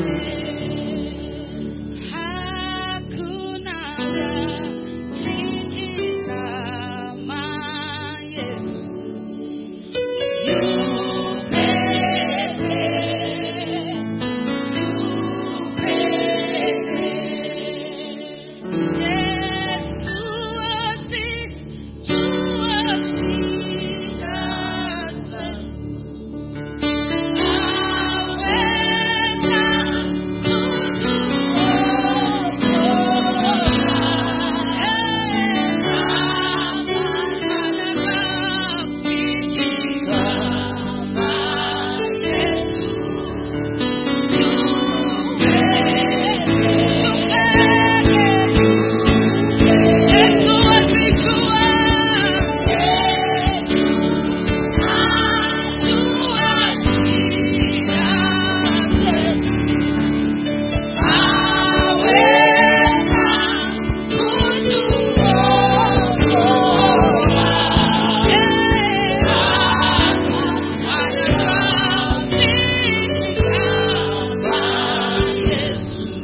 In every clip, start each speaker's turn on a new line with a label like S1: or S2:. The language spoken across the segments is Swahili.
S1: Hakuna rafiki kama Yesu. Yu pekee, yu pekee. Yesu asijua shida zetu. Yesu asijua Yesu ajua shida zetu aweza kutuokoa yeye ana rafiki kama Yesu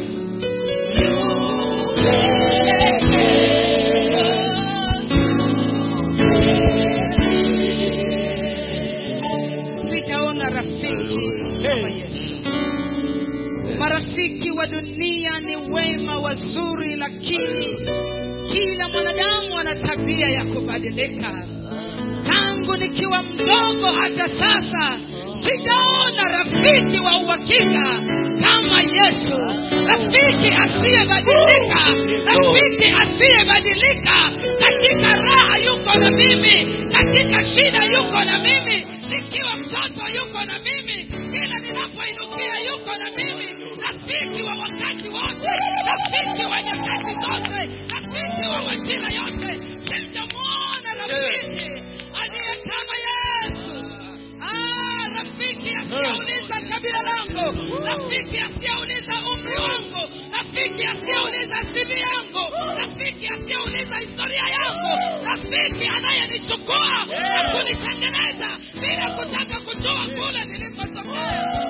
S1: sijaona rafiki kama Yesu. Marafiki wa dunia ni wema wazuri, lakini kila mwanadamu ana tabia ya kubadilika. Tangu nikiwa mdogo hata sasa sijaona rafiki wa uhakika kama Yesu, rafiki asiyebadilika, rafiki asiyebadilika. Katika raha yuko na mimi, katika shida yuko na mimi, nikiwa mtoto yuko na mimi, kila ninapoinukia yuko na mimi, rafiki wa wakati wote, rafiki wa nyakati zote, rafiki wa majira yote. Sijamwona rafiki aliye kama Yesu. Ah, rafiki asiyeuliza kabila langu, rafiki asiyeuliza umri wangu, rafiki asiyeuliza CV yangu, rafiki asiyeuliza historia yangu, rafiki anayenichukua na kunitengeneza bila kutaka kujua kule nilikotokea.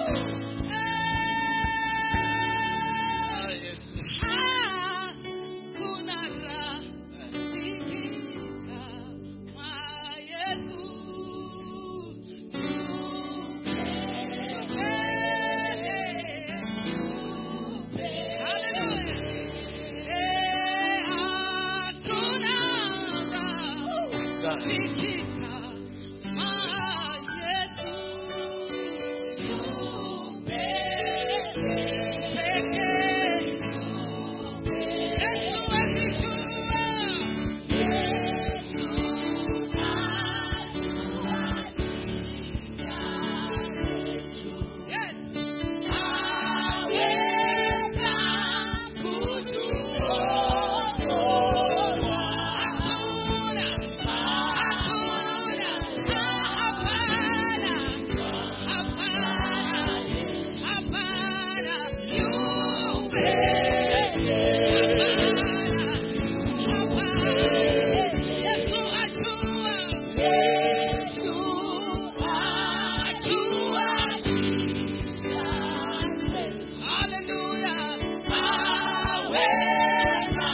S1: Hakuna rafiki kama Yesu. Yes. Aweza kutuokoa. Hakuna, hakuna, hapana, hapana, hapana, yu pekee. Hapana, hapana. Yesu ajua. Yesu ajua Hallelujah. Aweza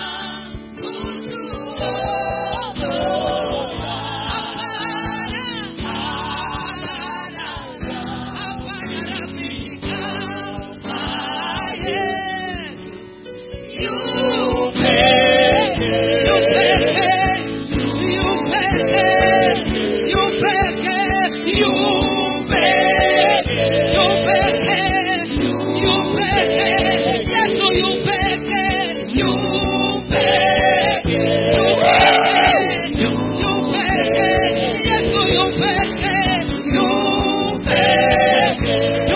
S1: kutuokoa. Hapana, hapana, hapana rafiki kama Yesu. Yu pekee, yu pekee, yu pekee, yu pekee, yu pekee, yu pekee, yu pekee. Yesu yu pekee, yu pekee, yu pekee, yu pekee. Yesu yu pekee, yu pekee, yu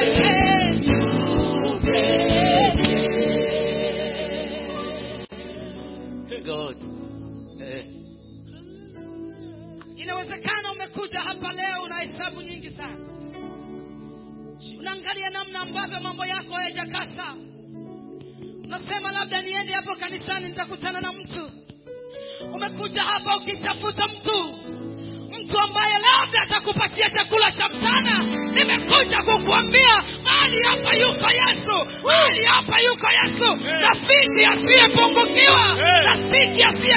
S1: pekee,
S2: God. Eh.
S1: Inawezekana umekuja hapa leo una hesabu nyingi sana, unaangalia namna ambavyo mambo yako hayajakaa sawa. Unasema labda niende hapo kanisani nitakutana na mtu. Umekuja hapa ukitafuta mtu, mtu ambaye labda atakupatia chakula cha mchana. Nimekuja kukuambia mahali hapa yuko Yesu.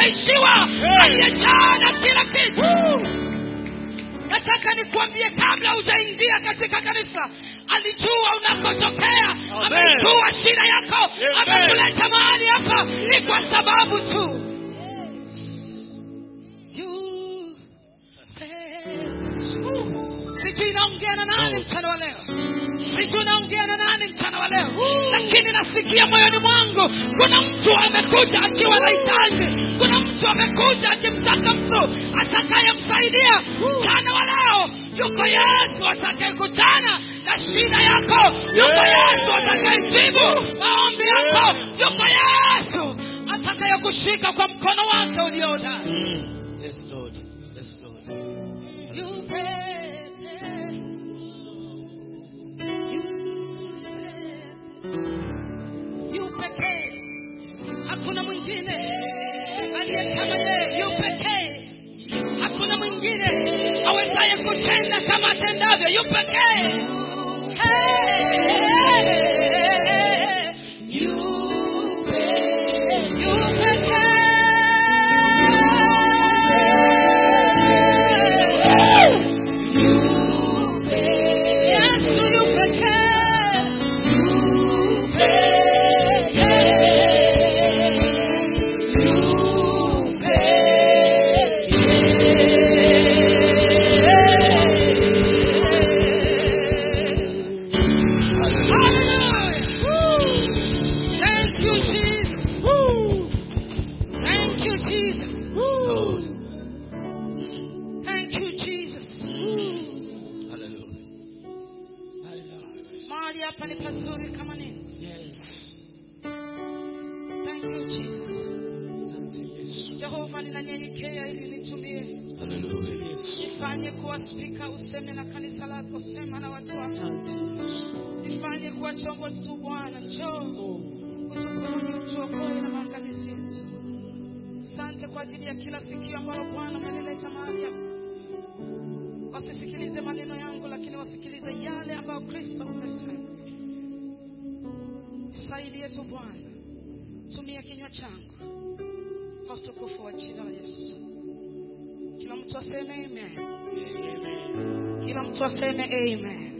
S1: hajaishiwa aliyejaa na kila kitu nataka nikuambie kabla hujaingia katika kanisa alijua unakotokea
S2: Amen.
S1: amejua shida yako
S2: Amen.
S1: amekuleta mahali hapa ni kwa sababu tu You sijui naongea na nani mchana wa leo sijui naongea na nani mchana wa leo lakini nasikia moyoni mwangu kuna mtu amekuja akiwa na hitaji kuna mtu amekuja akimtaka mtu atakayemsaidia mchana wa leo yuko yesu atakayekutana na shida yako yuko yesu atakayejibu maombi yako yuko yesu atakayekushika kwa mkono wake uliohodari
S2: Yes, Lord. Yes, Lord.
S1: You pay, you pay, you pekee hakuna mwingine aliye kama yeye yu pekee hakuna mwingine awezaye kutenda kama atendavyo yu pekee Hey, yu pekee, yu pekee. Yesu yu pekee. Yu pekee. Yu pekee. Hallelujah. Thank you, Jesus. Thank you, Jesus.
S2: Lord.
S1: Thank you, Jesus.
S2: Hallelujah.
S1: Mahali hapa ni pazuri kama nini?
S2: Yes.
S1: Thank you, Jesus.
S2: Asante Yesu.
S1: Jehova, ninanyenyekea ili nitumie,
S2: Hallelujah. Yesu.
S1: nifanye kuwa spika, useme na kanisa lako, sema na watu wako,
S2: Asante Yesu.
S1: nifanye kuwa chombo tu. Bwana, njoo utuponye, utuokoe na maangamizi yetu. Asante kwa ajili ya kila sikio ambalo Bwana umelileta mahali hapa, wasisikilize maneno yangu, lakini wasikilize yale ambayo Kristo umesema. Nisaidie tu Bwana, tumia kinywa changu kwa utukufu wa jina la Yesu. Kila mtu aseme amen.
S2: Amen.
S1: Kila mtu aseme amen.